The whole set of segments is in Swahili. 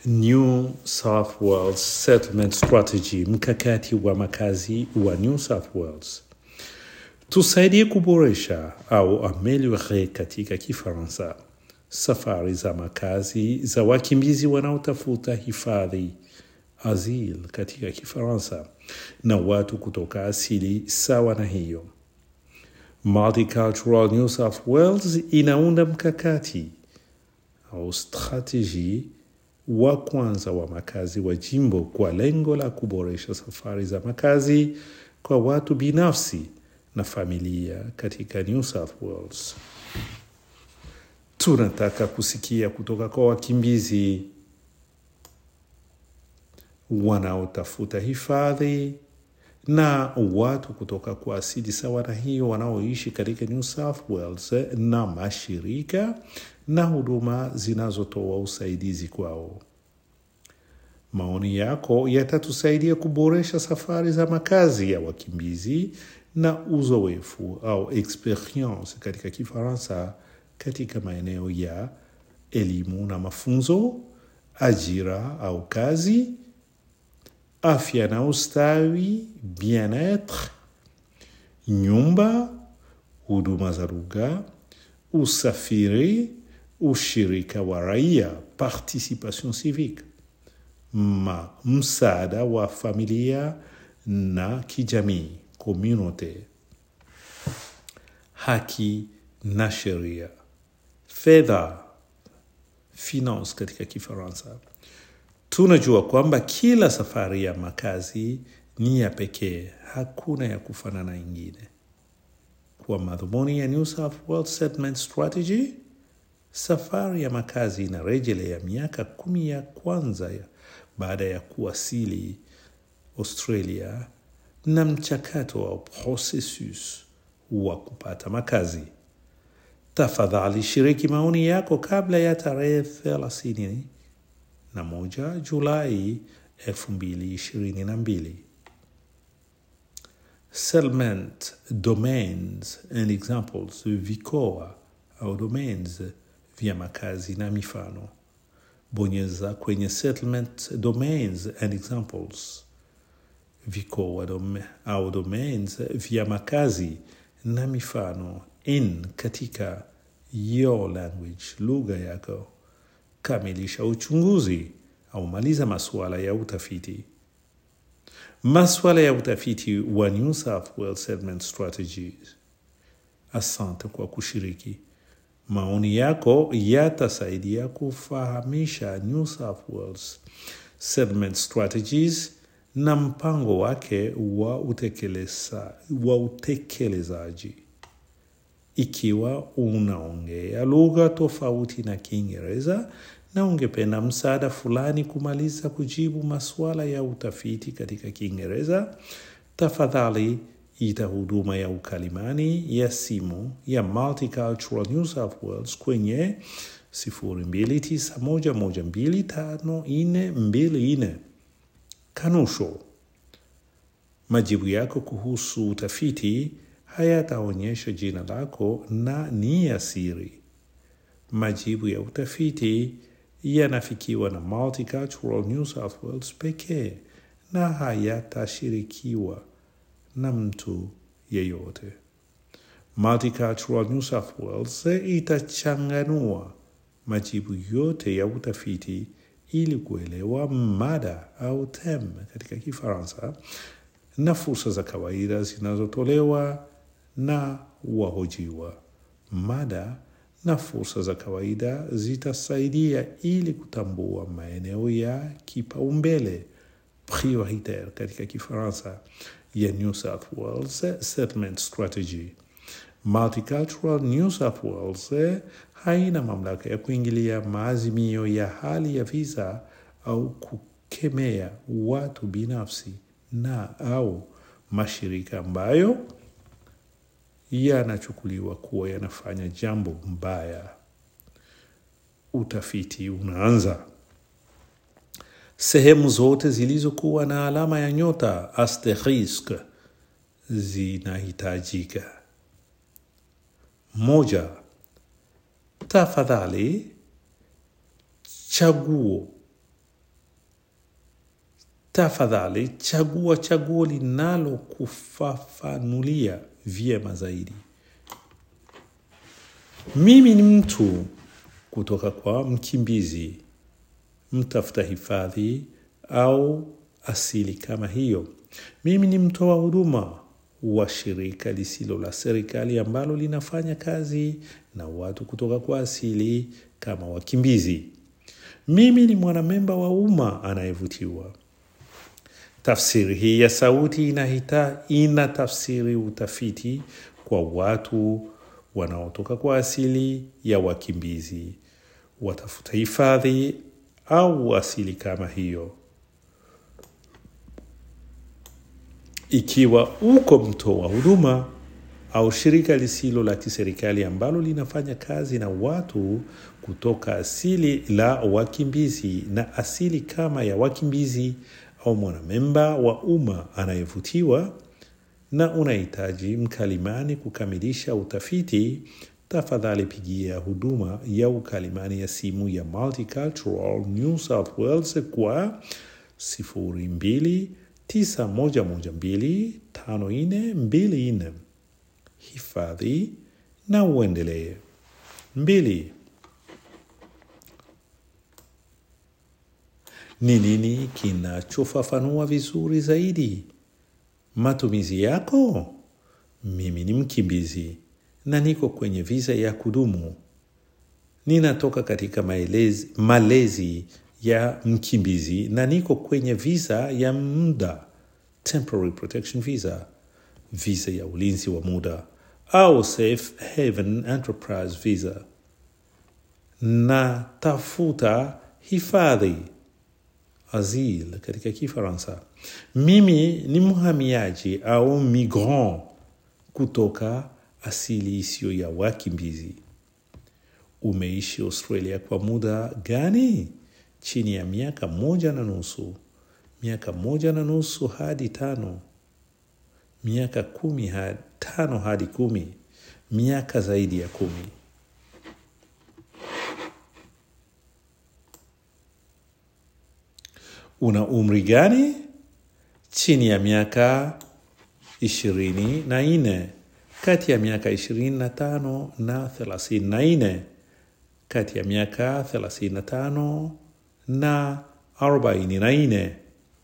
New South Wales Settlement Strategy, mkakati wa makazi wa New South Wales. Tusaidie kuboresha au ameliore katika Kifaransa safari za makazi za wakimbizi wanaotafuta hifadhi asil katika Kifaransa na watu kutoka asili sawa na hiyo. Multicultural New South Wales inaunda mkakati au strateji wa kwanza wa makazi wa jimbo kwa lengo la kuboresha safari za makazi kwa watu binafsi na familia katika New South Wales. Tunataka kusikia kutoka kwa wakimbizi wanaotafuta hifadhi na watu kutoka kwa asili sawa na hiyo wanaoishi katika New South Wales na mashirika na huduma zinazotoa usaidizi kwao. Maoni yako yatatusaidia kuboresha safari za makazi ya wakimbizi na uzoefu au experience katika Kifaransa katika maeneo ya elimu na mafunzo, ajira au kazi, afya na ustawi, bien-etre, nyumba, huduma za lugha, usafiri, ushirika wa raia, participation civique, ma msaada wa familia na kijamii, community, haki na sheria, fedha, finance katika Kifaransa. Tunajua kwamba kila safari ya makazi ni ya pekee, hakuna ya kufanana ingine. Kwa madhumuni ya New South Wales Settlement Strategy, safari ya makazi inarejelea miaka kumi ya kwanza ya baada ya kuwasili Australia na mchakato au processus wa kupata makazi. Tafadhali shiriki maoni yako kabla ya tarehe thelathini na moja Julai elfu mbili ishirini na mbili. Settlement domains and examples, vikoa au domains vya makazi na mifano. Bonyeza kwenye settlement domains and examples, vikoa dom au domains vya makazi na mifano in katika your language, lugha yako. Kamilisha uchunguzi au maliza masuala ya utafiti. Masuala ya utafiti wa New South Wales Settlement Strategies. Asante kwa kushiriki. Maoni yako yatasaidia kufahamisha New South Wales Settlement Strategies na mpango wake wa utekeleza, wa utekelezaji. Ikiwa unaongea lugha tofauti na Kiingereza na ungependa msaada fulani kumaliza kujibu masuala ya utafiti katika Kiingereza, tafadhali ita huduma ya ukalimani ya simu ya Multicultural New South Wales kwenye 0291125424. Kanusho: majibu yako kuhusu utafiti hayataonyesha jina lako na ni ya siri. Majibu ya utafiti yanafikiwa na Multicultural New South Wales pekee na hayatashirikiwa na mtu yeyote. Multicultural New South Wales itachanganua majibu yote ya utafiti ili kuelewa mada au tem katika Kifaransa na fursa za kawaida zinazotolewa na wahojiwa. Mada na fursa za kawaida zitasaidia ili kutambua maeneo ya kipaumbele prioritaire katika Kifaransa ya New South Wales Settlement Strategy. Multicultural New South Wales haina mamlaka ya kuingilia maazimio ya hali ya visa au kukemea watu binafsi na au mashirika ambayo yanachukuliwa kuwa yanafanya jambo mbaya. Utafiti unaanza. Sehemu zote zilizokuwa na alama ya nyota asterisk zinahitajika. Moja, tafadhali chaguo tafadhali chagua chaguo linalokufafanulia vyema zaidi. Mimi ni mtu kutoka kwa mkimbizi, mtafuta hifadhi au asili kama hiyo. Mimi ni mtoa huduma wa shirika lisilo la serikali ambalo linafanya kazi na watu kutoka kwa asili kama wakimbizi. Mimi ni mwanamemba wa umma anayevutiwa. Tafsiri hii ya sauti inahita, ina tafsiri utafiti kwa watu wanaotoka kwa asili ya wakimbizi, watafuta hifadhi au asili kama hiyo. Ikiwa uko mtoa huduma au shirika lisilo la kiserikali ambalo linafanya kazi na watu kutoka asili la wakimbizi na asili kama ya wakimbizi au mwanamemba wa umma anayevutiwa na unahitaji mkalimani kukamilisha utafiti, tafadhali pigia huduma ya ukalimani ya simu ya Multicultural New South Wales kwa 0291125424 hifadhi na uendelee. Mbili. Ni nini kinachofafanua vizuri zaidi matumizi yako? Mimi ni mkimbizi na niko kwenye visa ya kudumu. Ninatoka katika maelezi, malezi ya mkimbizi na niko kwenye visa ya muda, temporary protection visa, visa ya ulinzi wa muda au safe haven enterprise visa. Na tafuta hifadhi asile katika Kifaransa. Mimi ni mhamiaji au migrant kutoka asili isiyo ya wakimbizi. Umeishi Australia kwa muda gani? Chini ya miaka moja na nusu, miaka moja na nusu hadi tano, miaka kumi hadi tano hadi kumi, miaka zaidi ya kumi. Una umri gani? Chini ya miaka ishirini na nne, kati ya miaka ishirini na tano na thelathini na nne, kati ya miaka thelathini na tano na arobaini na nne,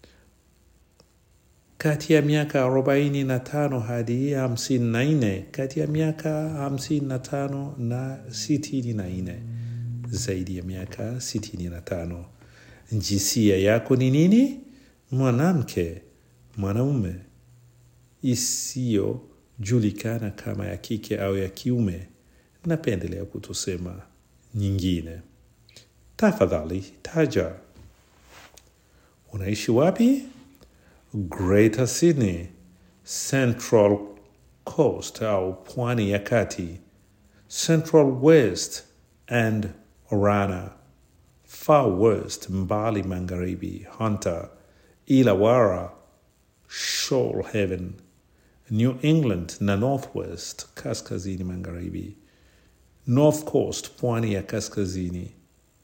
kati ya miaka arobaini na tano hadi hamsini na nne, kati ya miaka hamsini na tano na sitini na nne, zaidi ya miaka sitini na tano. Jinsia yako ni nini? Mwanamke, mwanaume, isiyojulikana kama ya kike au ya kiume. Napendelea kutosema nyingine. Tafadhali taja. Unaishi wapi? Greater Sydney, Central Coast au pwani ya kati, Central West and Orana. Far West, mbali magharibi, Hunter, Illawarra, Shoalhaven, New England na Northwest, kaskazini magharibi, North Coast, pwani ya kaskazini,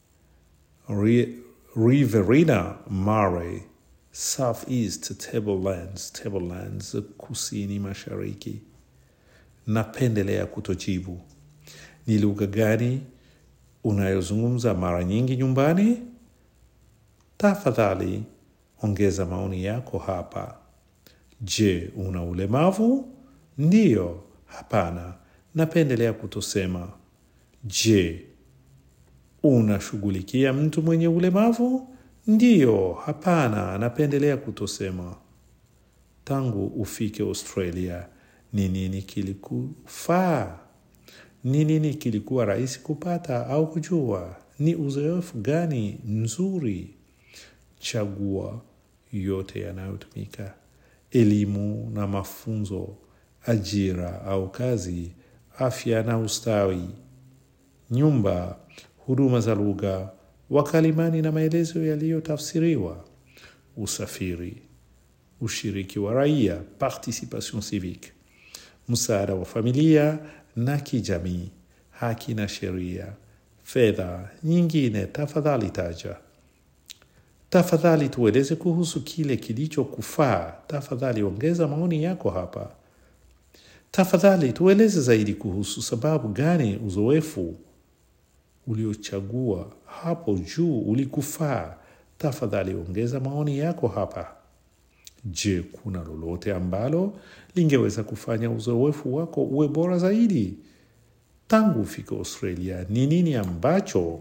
Riverina Mare, Southeast Tablelands, Tablelands, kusini mashariki. Napendelea kutojibu. Ni lugha gani unayozungumza mara nyingi nyumbani? Tafadhali ongeza maoni yako hapa. Je, una ulemavu? Ndiyo, hapana, napendelea kutosema. Je, unashughulikia mtu mwenye ulemavu? Ndiyo, hapana, napendelea kutosema. Tangu ufike Australia, ni nini kilikufaa? Ni nini kilikuwa rahisi kupata au kujua? Ni uzoefu gani mzuri? Chagua yote yanayotumika: elimu na mafunzo, ajira au kazi, afya na ustawi, nyumba, huduma za lugha, wakalimani na maelezo yaliyotafsiriwa, usafiri, ushiriki wa raia, participation civique, msaada wa familia na kijamii, haki na sheria, fedha nyingine. Tafadhali taja. Tafadhali tueleze kuhusu kile kilichokufaa. Tafadhali ongeza maoni yako hapa. Tafadhali tueleze zaidi kuhusu sababu gani uzoefu uliochagua hapo juu ulikufaa. Tafadhali ongeza maoni yako hapa. Je, kuna lolote ambalo lingeweza kufanya uzoefu wako uwe bora zaidi? Tangu ufike Australia, ni nini ambacho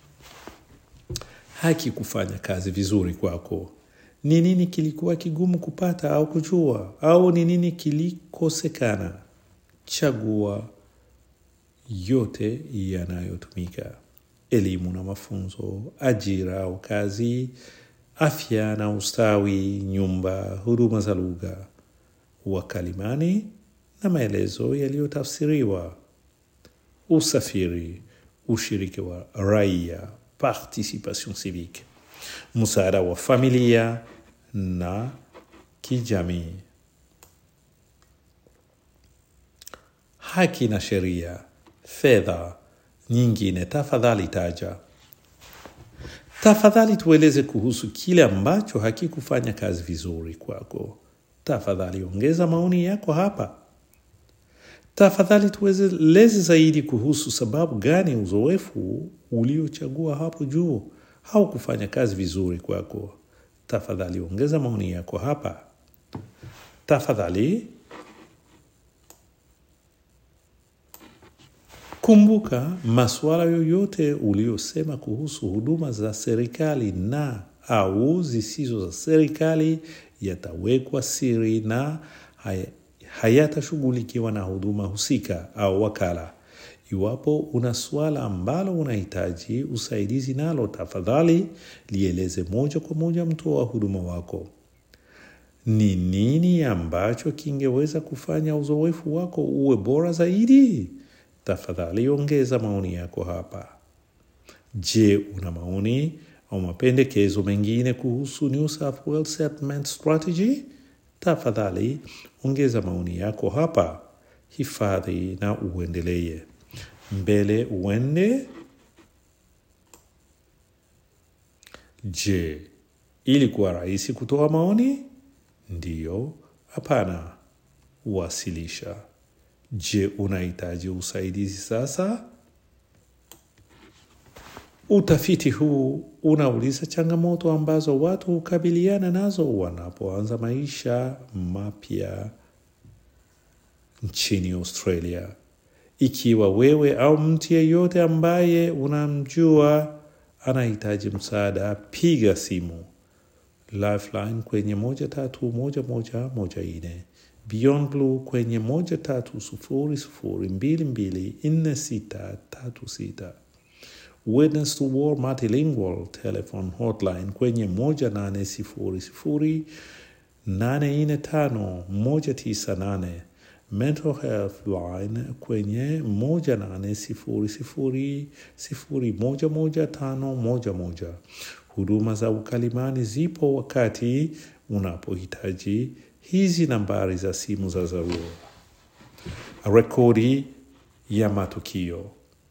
hakikufanya kazi vizuri kwako? Ni nini kilikuwa kigumu kupata au kujua, au ni nini kilikosekana? Chagua yote yanayotumika: elimu na mafunzo, ajira au kazi, afya na ustawi, nyumba, huduma za lugha, wakalimani na maelezo yaliyotafsiriwa, usafiri, ushiriki wa raia, participation civique, msaada wa familia na kijamii, haki na sheria, fedha nyingine. Tafadhali taja. Tafadhali tueleze kuhusu kile ambacho hakikufanya kazi vizuri kwako. Tafadhali ongeza maoni yako hapa. Tafadhali tueleze zaidi kuhusu sababu gani uzoefu uliochagua hapo juu haukufanya kazi vizuri kwako. Tafadhali ongeza maoni yako hapa. Tafadhali kumbuka masuala yoyote uliosema kuhusu huduma za serikali na au zisizo za serikali yatawekwa siri na hayatashughulikiwa na huduma husika au wakala. Iwapo una suala ambalo unahitaji usaidizi nalo, tafadhali lieleze moja kwa moja mtoa huduma wako. Ni nini ambacho kingeweza kufanya uzoefu wako uwe bora zaidi? Tafadhali ongeza maoni yako hapa. Je, una maoni au mapendekezo mengine kuhusu New South Wales Settlement Strategy? Tafadhali ongeza maoni yako hapa. Hifadhi na uendelee mbele. Uende. Je, ilikuwa rahisi kutoa maoni? Ndiyo, hapana. Wasilisha. Je, unahitaji usaidizi sasa? Utafiti huu unauliza changamoto ambazo watu hukabiliana nazo wanapoanza maisha mapya nchini Australia. Ikiwa wewe au mtu yeyote ambaye unamjua anahitaji msaada, piga simu Lifeline kwenye moja tatu moja moja moja nne Beyond Blue kwenye moja tatu sufuri sufuri mbili mbili nne sita tatu sita Witness to War Multilingual Telephone Hotline kwenye moja nane sifuri sifuri nane nne tano moja tisa nane Mental Health Line kwenye moja nane sifuri sifuri sifuri moja moja tano moja moja. Huduma za ukalimani zipo wakati unapohitaji hizi nambari za simu za dharura. Rekodi ya matukio.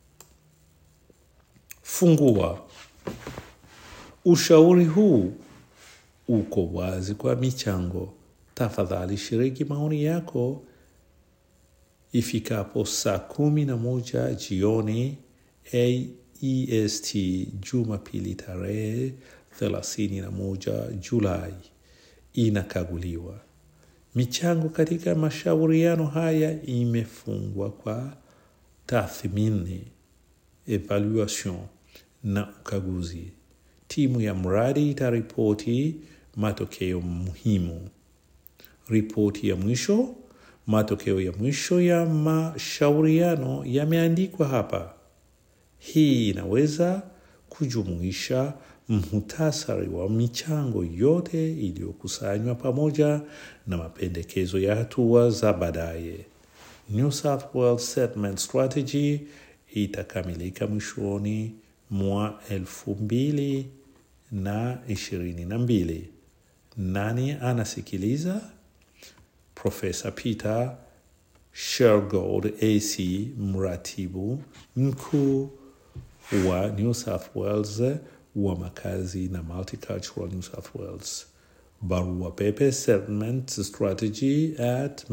Fungua. Ushauri huu uko wazi kwa michango. Tafadhali shiriki maoni yako ifikapo saa kumi na moja jioni AEST Jumapili tarehe thelathini na moja Julai inakaguliwa. Michango katika mashauriano haya imefungwa kwa tathmini, evaluation na ukaguzi. Timu ya mradi itaripoti matokeo muhimu. Ripoti ya mwisho Matokeo ya mwisho ya mashauriano yameandikwa hapa. Hii inaweza kujumuisha muhtasari wa michango yote iliyokusanywa pamoja na mapendekezo ya hatua za baadaye. New South Wales Settlement Strategy itakamilika mwishoni mwa elfu mbili na ishirini na mbili. Nani anasikiliza? Profesa Peter Shergold AC, mratibu mkuu wa New South Wales wa makazi na Multicultural New South Wales. Barua pepe settlement strategy at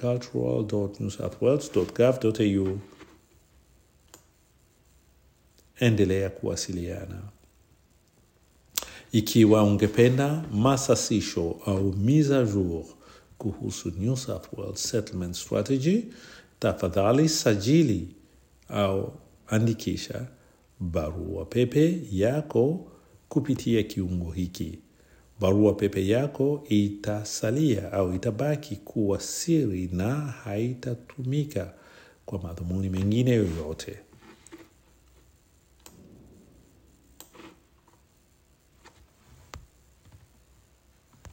multicultural.newsouthwales.gov.au. Endelea kuwasiliana. Ikiwa ungependa masasisho au mise a jour kuhusu New South Wales Settlement Strategy, tafadhali sajili au andikisha barua pepe yako kupitia kiungo hiki. Barua pepe yako itasalia au itabaki kuwa siri na haitatumika kwa madhumuni mengine yoyote.